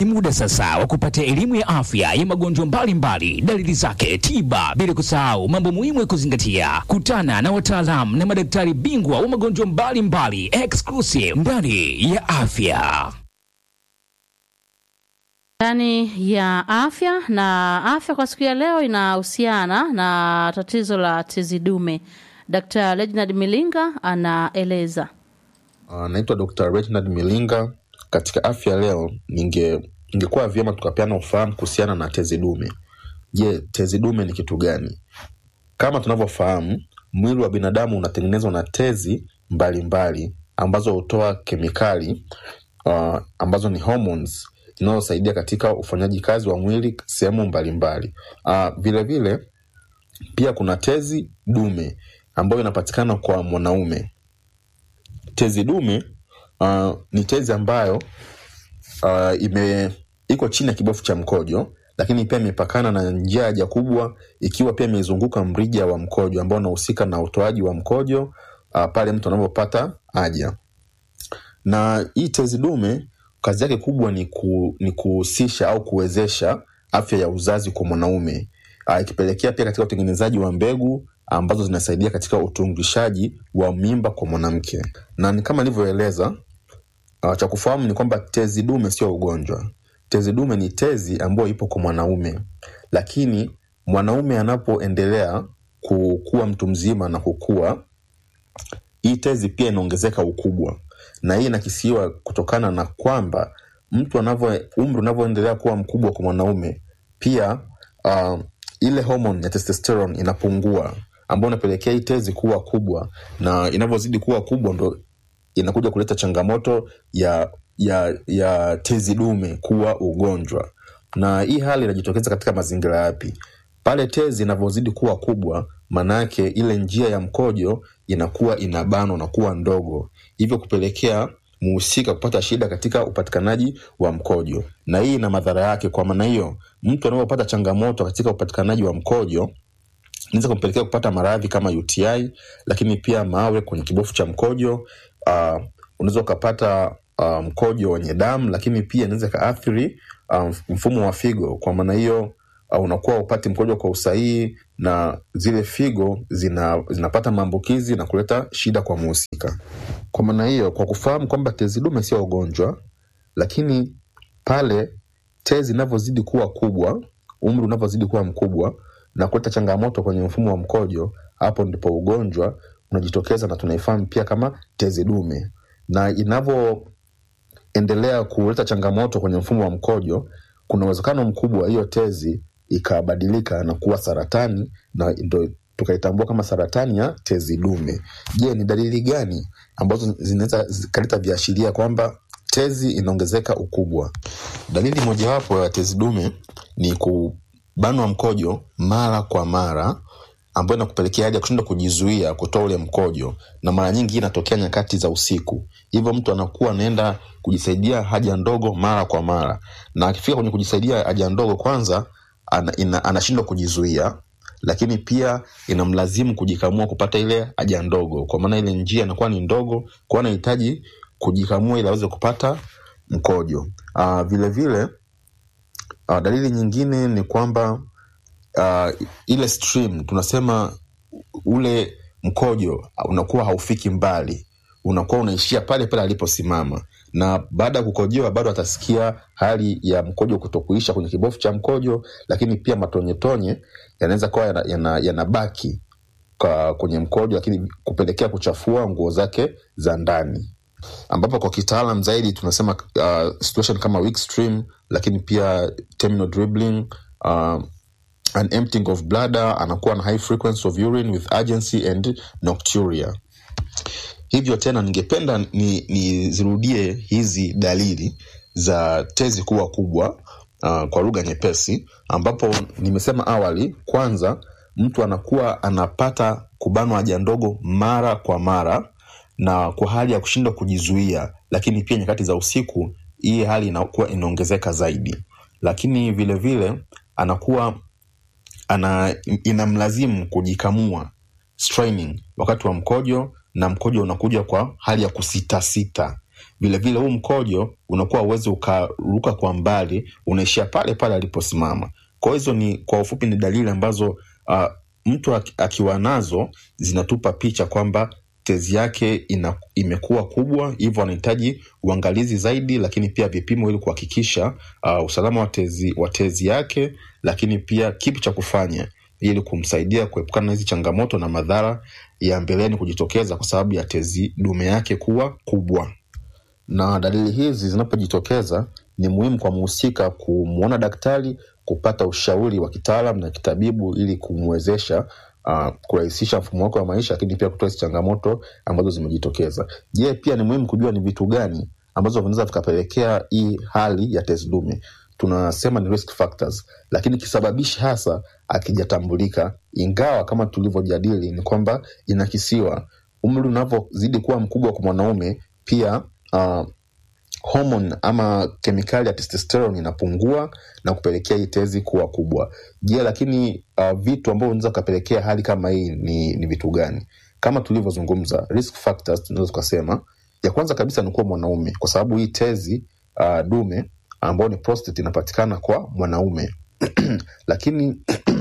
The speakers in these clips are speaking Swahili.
Ni muda sasa wa kupata elimu ya afya ya magonjwa mbalimbali, dalili zake, tiba, bila kusahau mambo muhimu ya kuzingatia. Kutana na wataalamu na madaktari bingwa wa magonjwa mbalimbali, exclusive ndani ya afya. ndani ya afya na afya kwa siku ya leo inahusiana na tatizo la tezi dume. Dr. Reginald Milinga anaeleza. Uh, naitwa Dr. Reginald Milinga. Katika afya leo, ninge ingekuwa vyema tukapeana ufahamu kuhusiana na tezi dume. Je, tezi dume ni kitu gani? Kama tunavyofahamu, mwili wa binadamu unatengenezwa na tezi mbalimbali mbali, ambazo hutoa kemikali uh, ambazo ni hormones zinazosaidia katika ufanyaji kazi wa mwili sehemu mbalimbali. Uh, vilevile pia kuna tezi dume ambayo inapatikana kwa mwanaume. Tezi dume uh, ni tezi ambayo uh, ime iko chini ya kibofu cha mkojo, lakini pia imepakana na njia ya haja kubwa, ikiwa pia imezunguka mrija wa mkojo ambao unahusika na utoaji wa mkojo uh, pale mtu anapopata haja. Na hii tezi dume kazi yake kubwa ni, ku, ni kuhusisha au kuwezesha afya ya uzazi kwa mwanaume uh, ikipelekea pia katika utengenezaji wa mbegu ambazo zinasaidia katika utungishaji wa mimba kwa mwanamke. Na ni kama nilivyoeleza, uh, cha kufahamu ni kwamba tezi dume sio ugonjwa. Tezi dume ni tezi ambayo ipo kwa mwanaume, lakini mwanaume anapoendelea kukuwa mtu mzima na kukua, hii tezi pia inaongezeka ukubwa, na hii inakisiwa kutokana na kwamba mtu anavyo umri unavyoendelea kuwa mkubwa kwa mwanaume, pia uh, ile homoni ya testosterone inapungua, ambayo inapelekea hii tezi kuwa kubwa, na inavyozidi kuwa kubwa ndo inakuja kuleta changamoto ya ya ya tezi dume kuwa ugonjwa. Na hii hali inajitokeza katika mazingira yapi? Pale tezi inavyozidi kuwa kubwa, maanayake ile njia ya mkojo inakuwa inabanwa na kuwa ndogo, hivyo kupelekea muhusika kupata shida katika upatikanaji wa mkojo, na hii ina madhara yake. Kwa maana hiyo, mtu anapopata changamoto katika upatikanaji wa mkojo inaweza kumpelekea kupata maradhi kama UTI, lakini pia mawe kwenye kibofu cha mkojo. Uh, unaweza ukapata uh, mkojo wenye damu, lakini pia inaweza ikaathiri uh, mfumo wa figo. Kwa maana hiyo uh, unakuwa upati mkojo kwa usahihi na zile figo zina, zinapata maambukizi na kuleta shida kwa muhusika. Kwa maana hiyo, kwa kufahamu kwamba tezi dume sio ugonjwa, lakini pale tezi inavyozidi kuwa kubwa, umri unavyozidi kuwa mkubwa na kuleta changamoto kwenye mfumo wa mkojo, hapo ndipo ugonjwa unajitokeza na tunaifahamu pia kama tezi dume. Na inavyoendelea kuleta changamoto kwenye mfumo wa mkojo, kuna uwezekano mkubwa wa hiyo tezi ikabadilika na kuwa saratani, na ndo tukaitambua kama saratani ya tezi dume. Je, ni dalili gani ambazo zinaweza zikaleta viashiria kwamba tezi inaongezeka ukubwa? Dalili mojawapo ya tezi dume ni kubanwa mkojo mara kwa mara ambayo inakupelekea hadi ya kushindwa kujizuia kutoa ule mkojo, na mara nyingi hii inatokea nyakati za usiku. Hivyo mtu anakuwa anaenda kujisaidia haja ndogo mara kwa mara, na akifika kwenye kujisaidia haja ndogo, kwanza ana, ina, anashindwa kujizuia, lakini pia inamlazimu kujikamua kupata ile haja ndogo, kwa maana ile njia inakuwa ni ndogo, kwa anahitaji kujikamua ili aweze kupata mkojo. Uh, vile vile uh, dalili nyingine ni kwamba uh, ile stream tunasema ule mkojo unakuwa haufiki mbali, unakuwa unaishia pale pale aliposimama, na baada ya kukojewa bado atasikia hali ya mkojo kutokuisha kwenye kibofu cha mkojo, lakini pia matonyetonye yanaweza kuwa yanabaki yana, yana kwa kwenye mkojo, lakini kupelekea kuchafua nguo zake za ndani ambapo kwa kitaalam zaidi tunasema uh, situation kama weak stream, lakini pia terminal dribbling, uh, an emptying of bladder, anakuwa na high frequency of urine with urgency and nocturia. Hivyo tena ningependa nizirudie ni hizi dalili za tezi kuwa kubwa uh, kwa lugha nyepesi, ambapo nimesema awali, kwanza mtu anakuwa anapata kubanwa haja ndogo mara kwa mara na kwa hali ya kushindwa kujizuia, lakini pia nyakati za usiku hii hali inakuwa inaongezeka zaidi, lakini vilevile vile, anakuwa ana inamlazimu kujikamua straining wakati wa mkojo, na mkojo unakuja kwa hali ya kusitasita. vilevile huu mkojo unakuwa uwezi ukaruka kwa mbali unaishia pale pale aliposimama kwa hizo ni kwa ufupi ni dalili ambazo uh, mtu aki- akiwa nazo zinatupa picha kwamba tezi yake ina, imekuwa kubwa hivyo anahitaji uangalizi zaidi lakini pia vipimo ili kuhakikisha uh, usalama wa tezi, wa tezi yake lakini pia kipi cha kufanya ili kumsaidia kuepukana na hizi changamoto na madhara ya mbeleni kujitokeza kwa sababu ya tezi dume yake kuwa kubwa na dalili hizi zinapojitokeza ni muhimu kwa mhusika kumwona daktari kupata ushauri wa kitaalam na kitabibu ili kumwezesha uh, kurahisisha mfumo wake wa maisha lakini pia kutoa hizi changamoto ambazo zimejitokeza je pia ni muhimu kujua ni vitu gani ambazo vinaweza vikapelekea hii hali ya tezi dume tunasema ni risk factors lakini kisababishi hasa akijatambulika ingawa kama tulivyojadili ni kwamba inakisiwa umri unavyozidi kuwa mkubwa kwa mwanaume pia uh, homon ama kemikali ya testosterone inapungua na kupelekea hii tezi kuwa kubwa je lakini uh, vitu ambavyo vinaweza kapelekea hali kama hii ni, ni vitu gani kama tulivyozungumza risk factors tunaweza tukasema ya kwanza kabisa ni kuwa mwanaume kwa sababu hii tezi uh, dume ambayo ni prostate inapatikana kwa mwanaume lakini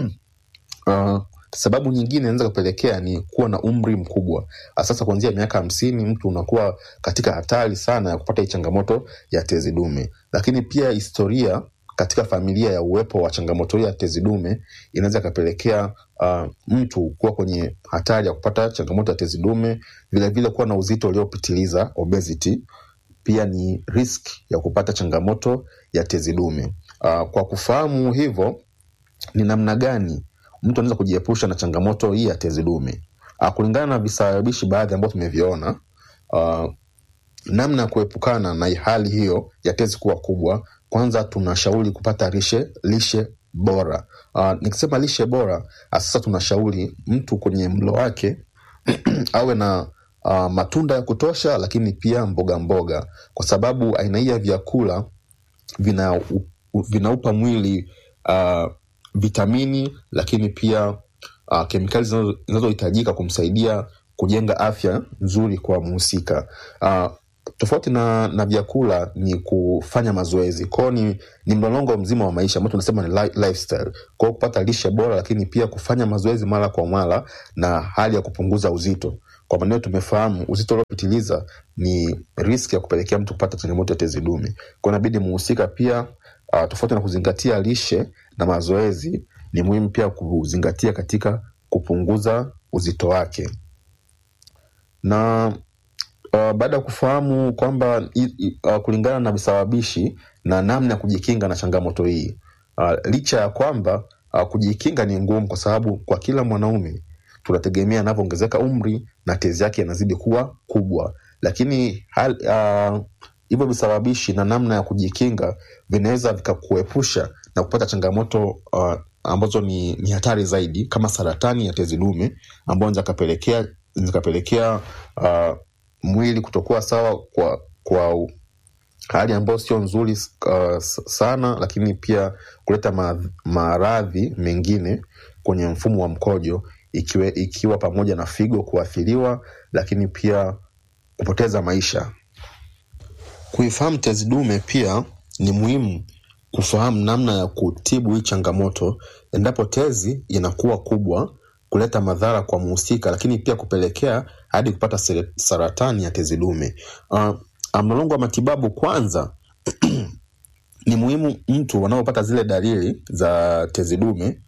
uh, sababu nyingine inaweza kupelekea ni kuwa na umri mkubwa sasa kuanzia miaka hamsini mtu unakuwa katika hatari sana ya kupata hii changamoto ya tezi dume lakini pia historia katika familia ya uwepo wa changamoto hii ya tezi dume inaweza ikapelekea uh, mtu kuwa kwenye hatari ya kupata changamoto ya tezi dume vilevile kuwa na uzito uliopitiliza obesity pia ni risk ya kupata changamoto ya tezi dume uh, kwa kufahamu hivyo ni namna gani mtu anaweza kujiepusha na changamoto hii ya tezi dume uh, kulingana na visababishi baadhi ambavyo tumeviona uh, namna ya kuepukana na hali hiyo ya tezi kuwa kubwa kwanza tunashauri kupata lishe lishe bora uh, nikisema lishe bora uh, sasa tunashauri mtu kwenye mlo wake awe na uh, matunda ya kutosha lakini pia mboga mboga kwa sababu aina hii ya vyakula vina, u- vinaupa mwili uh, vitamini lakini pia uh, kemikali zinazo- zinazohitajika kumsaidia kujenga afya nzuri kwa mhusika uh, tofauti na, na vyakula ni kufanya mazoezi kwao ni, ni mlolongo mzima wa maisha ambao tunasema ni li- lifestyle kwao kupata lishe bora lakini pia kufanya mazoezi mara kwa mara na hali ya kupunguza uzito kwa maneo tumefahamu uzito uliopitiliza ni riski ya kupelekea mtu kupata changamoto ya tezi dume kwa inabidi muhusika pia uh, tofauti na kuzingatia lishe na mazoezi ni muhimu pia kuzingatia katika kupunguza uzito wake na uh, baada ya kufahamu kwamba i- i- uh, kulingana na visababishi na namna ya kujikinga na changamoto hii uh, licha ya kwamba uh, kujikinga ni ngumu kwa sababu kwa kila mwanaume tunategemea anavyoongezeka umri na tezi yake inazidi kuwa kubwa lakini hal, uh, hivyo visababishi na namna ya kujikinga vinaweza vikakuepusha na kupata changamoto uh, ambazo ni, ni hatari zaidi kama saratani ya tezi dume ambayo zikapelekea zikapelekea uh, mwili kutokuwa sawa kwa kwa u- hali ambayo sio nzuri uh, s- sana lakini pia kuleta ma- maradhi mengine kwenye mfumo wa mkojo ikiwe, ikiwa pamoja na figo kuathiriwa lakini pia kupoteza maisha kuifahamu tezi dume pia ni muhimu kufahamu namna ya kutibu hii changamoto endapo tezi inakuwa kubwa kuleta madhara kwa mhusika lakini pia kupelekea hadi kupata sere- saratani ya tezi dume uh, mlolongo wa matibabu kwanza ni muhimu mtu wanaopata zile dalili za tezi dume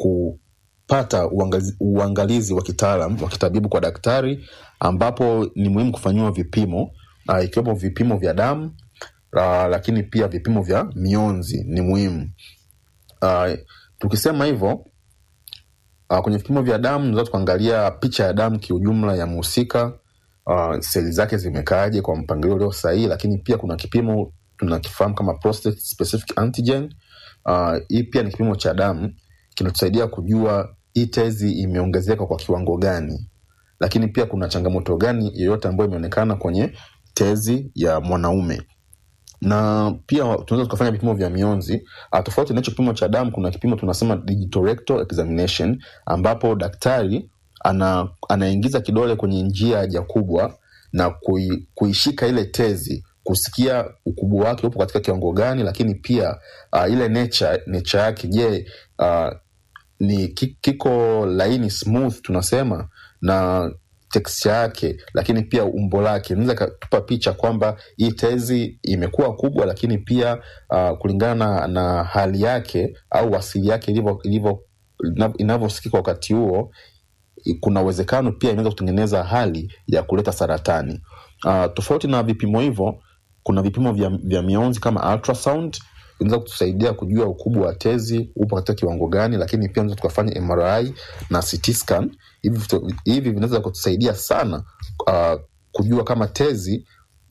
kupata uangalizi, uangalizi wa kitaalam wa kitabibu kwa daktari ambapo ni muhimu kufanyiwa vipimo uh, ikiwemo vipimo vya damu uh, lakini pia vipimo vya mionzi ni muhimu uh, tukisema hivyo uh, kwenye vipimo vya damu tunaweza tukaangalia picha ya damu kiujumla ya mhusika uh, seli zake zimekaaje kwa mpangilio ulio sahihi lakini pia kuna kipimo tunakifahamu kama prostate specific antigen uh, hii pia ni kipimo cha damu kinatusaidia kujua hii tezi imeongezeka kwa kiwango gani lakini pia kuna changamoto gani yoyote ambayo imeonekana kwenye tezi ya mwanaume na pia tunaweza tukafanya vipimo vya mionzi uh, tofauti na hicho kipimo cha damu kuna kipimo tunasema digital rectal examination ambapo daktari ana, anaingiza kidole kwenye njia ya haja kubwa na kui, kuishika ile tezi kusikia ukubwa wake upo katika kiwango gani lakini pia uh, ile nature, nature yake je uh, ni ki- kiko laini smooth tunasema na texture yake lakini pia umbo lake inaweza ikatupa picha kwamba hii tezi imekuwa kubwa lakini pia uh, kulingana na, na hali yake au asili yake ilivyo- ilivyo- inav- inavyosikika wakati huo kuna uwezekano pia inaweza kutengeneza hali ya kuleta saratani uh, tofauti na vipimo hivyo kuna vipimo vya, vya mionzi kama ultrasound inaweza kutusaidia kujua ukubwa wa tezi upo katika kiwango gani lakini pia unaweza tukafanya mri na CT scan hivi vitu- hivi vinaweza kutusaidia sana uh, kujua kama tezi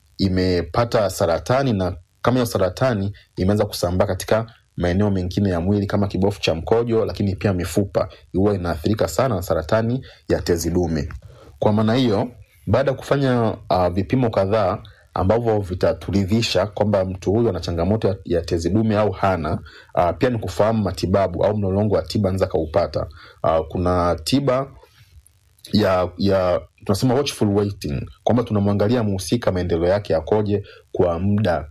imepata saratani na kama hiyo saratani imeweza kusambaa katika maeneo mengine ya mwili kama kibofu cha mkojo lakini pia mifupa huwa inaathirika sana na saratani ya tezi dume kwa maana hiyo baada ya kufanya uh, vipimo kadhaa ambavyo vitaturidhisha kwamba mtu huyu ana changamoto ya, ya tezi dume au hana uh, pia ni kufahamu matibabu au mlolongo wa tiba anaweza akaupata uh, kuna tiba ya ya tunasema watchful waiting kwamba tunamwangalia mhusika maendeleo yake yakoje kwa muda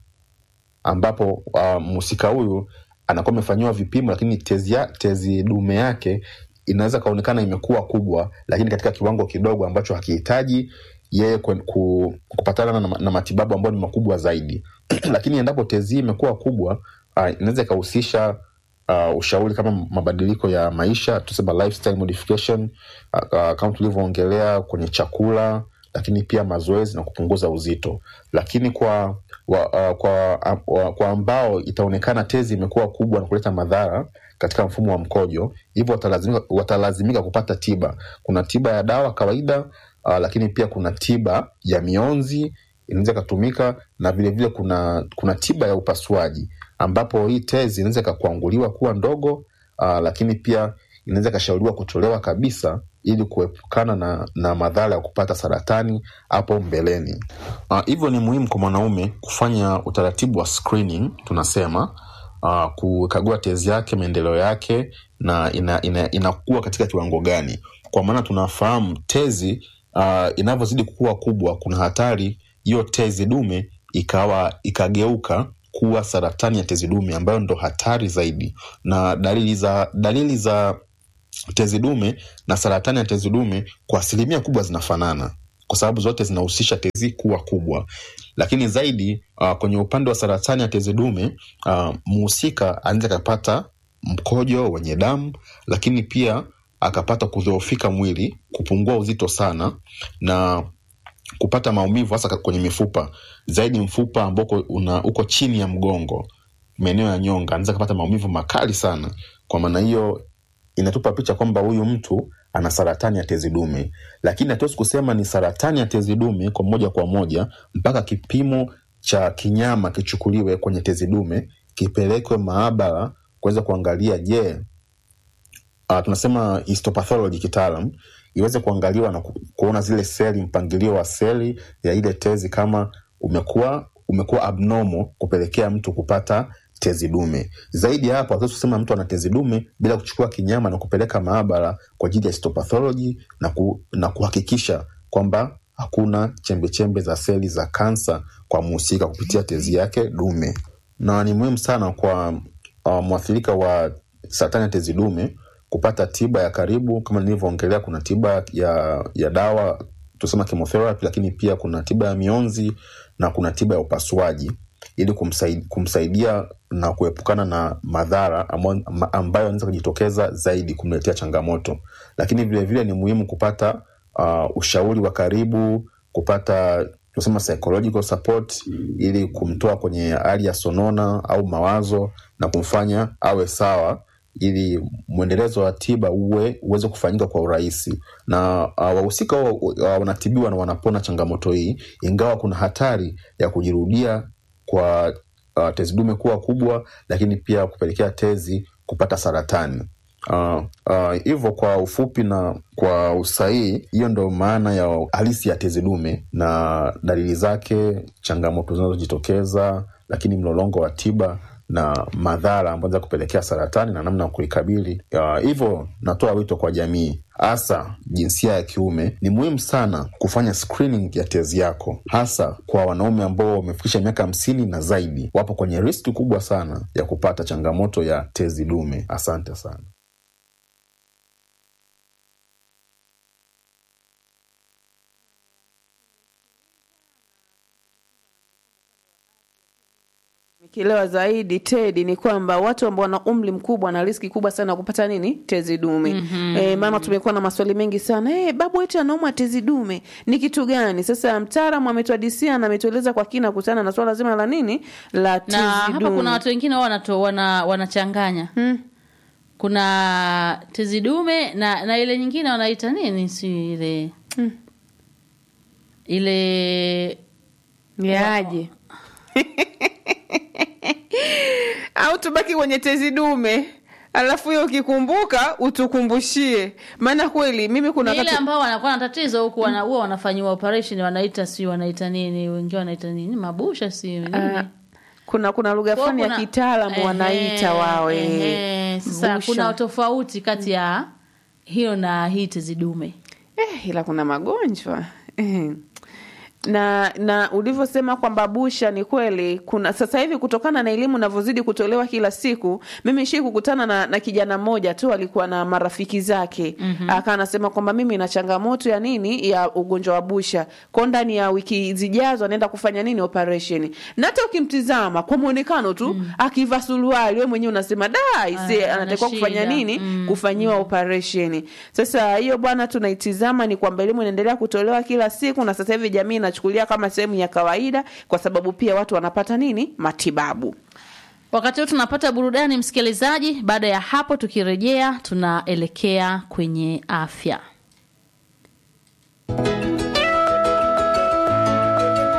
ambapo uh, mhusika huyu anakuwa amefanyiwa vipimo lakini tezi, ya, tezi dume yake inaweza kaonekana imekuwa kubwa lakini katika kiwango kidogo ambacho hakihitaji yeye ku, ku, kupatana na, na matibabu ambayo ni makubwa zaidi lakini endapo tezi hii imekuwa kubwa uh, inaweza ikahusisha uh, ushauri kama mabadiliko ya maisha tusema lifestyle modification uh, uh, kama tulivyoongelea kwenye chakula lakini pia mazoezi na kupunguza uzito lakini kwa wa, uh, kwa, uh, wa, kwa ambao itaonekana tezi imekuwa kubwa na kuleta madhara katika mfumo wa mkojo hivyo watalazimika, watalazimika kupata tiba kuna tiba ya dawa kawaida uh, lakini pia kuna tiba ya mionzi inaweza ikatumika na vilevile vile kuna kuna tiba ya upasuaji ambapo hii tezi inaweza ikakwanguliwa kuwa ndogo uh, lakini pia inaweza ikashauriwa kutolewa kabisa ili kuepukana na, na madhara ya kupata saratani hapo mbeleni uh, hivyo ni muhimu kwa mwanaume kufanya utaratibu wa screening tunasema uh, kukagua tezi yake maendeleo yake na inakuwa ina, ina katika kiwango gani kwa maana tunafahamu tezi uh, inavyozidi kukua kubwa kuna hatari hiyo tezi dume ikawa ikageuka kuwa saratani ya tezi dume ambayo ndo hatari zaidi na dalili za dalili za tezi dume na saratani ya tezi dume kwa asilimia kubwa zinafanana kwa sababu zote zinahusisha tezi kuwa kubwa lakini zaidi uh, kwenye upande wa saratani ya tezi dume uh, muhusika anaweza akapata mkojo wenye damu lakini pia akapata kudhoofika mwili kupungua uzito sana na kupata maumivu hasa kwenye mifupa zaidi mfupa ambao una uko chini ya mgongo maeneo ya nyonga anaweza kapata maumivu makali sana kwa maana hiyo inatupa picha kwamba huyu mtu ana saratani ya tezi dume lakini hatuwezi kusema ni saratani ya tezi dume kwa moja kwa moja mpaka kipimo cha kinyama kichukuliwe kwenye tezi dume kipelekwe maabara kuweza kuangalia je uh, tunasema histopathology kitaalam iweze kuangaliwa na ku, kuona zile seli mpangilio wa seli ya ile tezi kama umekuwa umekuwa abnormal kupelekea mtu kupata tezi dume zaidi ya hapo hatuwezi kusema mtu ana tezi dume bila kuchukua kinyama na kupeleka maabara kwa ajili ya histopathology na, ku, na kuhakikisha kwamba hakuna chembechembe za seli za kansa kwa mhusika kupitia tezi yake dume na ni muhimu sana kwa uh, mwathirika wa saratani ya tezi dume kupata tiba ya karibu kama nilivyoongelea kuna tiba ya, ya dawa tusema chemotherapy lakini pia kuna tiba ya mionzi na kuna tiba ya upasuaji ili kumsaidia, kumsaidia na kuepukana na madhara ambayo anaweza kujitokeza zaidi kumletea changamoto lakini vilevile vile ni muhimu kupata uh, ushauri wa karibu kupata tunasema psychological support ili kumtoa kwenye hali ya sonona au mawazo na kumfanya awe sawa ili mwendelezo wa tiba uwe uweze kufanyika kwa urahisi na uh, wahusika uh, wanatibiwa na wanapona changamoto hii ingawa kuna hatari ya kujirudia kwa uh, tezi dume kuwa kubwa lakini pia kupelekea tezi kupata saratani hivyo uh, uh, kwa ufupi na kwa usahihi hiyo ndo maana ya halisi ya tezi dume na dalili zake changamoto zinazojitokeza lakini mlolongo wa tiba na madhara ambayo za kupelekea saratani na namna ya kuikabili. Ya, Hivyo natoa wito kwa jamii hasa jinsia ya kiume, ni muhimu sana kufanya screening ya tezi yako, hasa kwa wanaume ambao wamefikisha miaka hamsini na zaidi, wapo kwenye riski kubwa sana ya kupata changamoto ya tezi dume. Asante sana. kielewa zaidi Tedi ni kwamba watu ambao wana umri mkubwa na riski kubwa sana ya kupata nini tezi dume. mm-hmm. E, maana tumekuwa na maswali mengi sana e, babu wetu anaumwa tezi dume ni kitu gani? Sasa mtaalamu ametuadisia na ametueleza kwa kina kuhusiana na swala zima la nini la tezi na hapa dume. kuna watu wengine wao wanato- wana, wanachanganya Hmm. kuna tezi dume na, na ile nyingine wanaita nini si ile Hmm. ile Yaje au tubaki kwenye tezi dume alafu hiyo ukikumbuka utukumbushie, maana kweli mimi kuna ni ile wakati ambao wanakuwa na tatizo huku wana, huwa wanafanyiwa operation wanaita si wanaita nini wengine wanaita nini mabusha si nini Ah, kuna kuna lugha Kwa fulani ya kuna- kitaalamu Ehe, wanaita wawe ehe. Sasa busha. kuna tofauti kati ya hiyo na hii tezi dume eh, ila kuna magonjwa eh. na na ulivyosema kwamba busha ni kweli kuna sasa hivi kutokana na elimu inavyozidi kutolewa kila siku mimi shi kukutana na, na kijana mmoja tu alikuwa na marafiki zake mm-hmm. akawa anasema kwamba mimi na changamoto ya nini ya ugonjwa wa busha ko ndani ya wiki zijazo anaenda kufanya nini operation na hata ukimtizama kwa mwonekano tu mm. akivaa suruali we mwenyewe unasema da ise Ah, anatakiwa ana kufanya shida. nini Mm, kufanyiwa operation sasa hiyo bwana tunaitizama ni kwamba elimu inaendelea kutolewa kila siku na sasa hivi jamii inachukulia kama sehemu ya kawaida kwa sababu pia watu wanapata nini matibabu wakati huu tunapata burudani msikilizaji baada ya hapo tukirejea tunaelekea kwenye afya